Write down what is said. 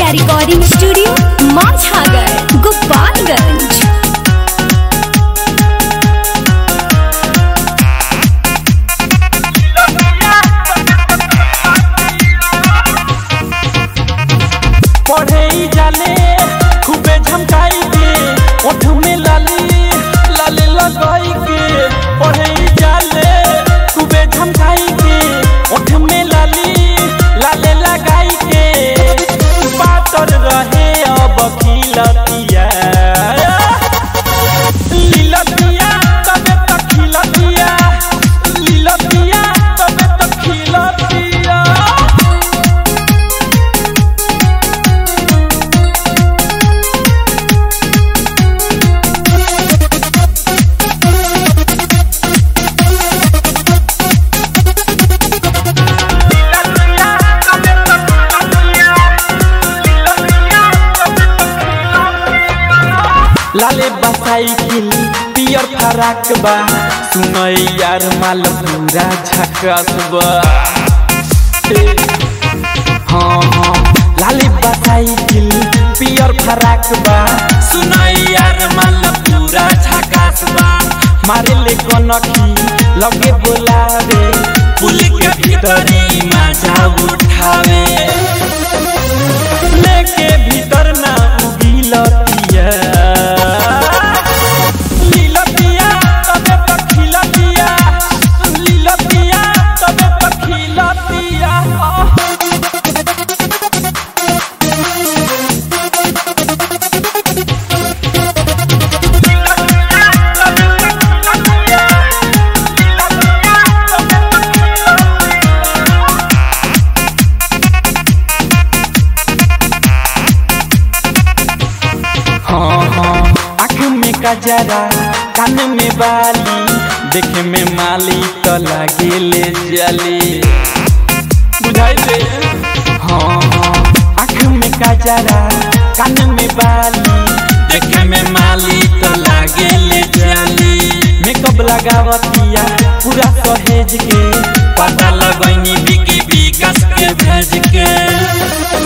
Media Recording Studio, Mazhagar, Gopalganj. पढ़े ही जाले खूबे झमकाई के ओठ में लाली लाली लगाई के पढ़े ही जाले खूबे झमकाई के ओठ में लाली लाले लगाई के पातर रहे अब खिलतिया लीलतिया तबे तक खिलतिया लीलतिया तबे तक खिलतिया लाले साइकिल पियर फराक बा सुनई यार माल पूरा झकास बा ए, हाँ हाँ लाले साइकिल पियर फराक बा सुनई यार माल पूरा झकास बा मारे ले कनखी लगे बोलावे पुल के भीतरी मजा उठावे लेके भीतर ना उगिलतिया लीलतिया तबे तक खिलतिया लीलतिया तबे तक खिलतिया हाँ हाँ आँख में कजरा कान में बाली देखे में माली तो लागे ले जली बुझाई दे हाँ हाँ आँख में कजरा कान में बाली देखे में माली तो लागे ले जली मेकअप लगावतिया पूरा सहेज के पता लगनी बिकी विकास के भेज के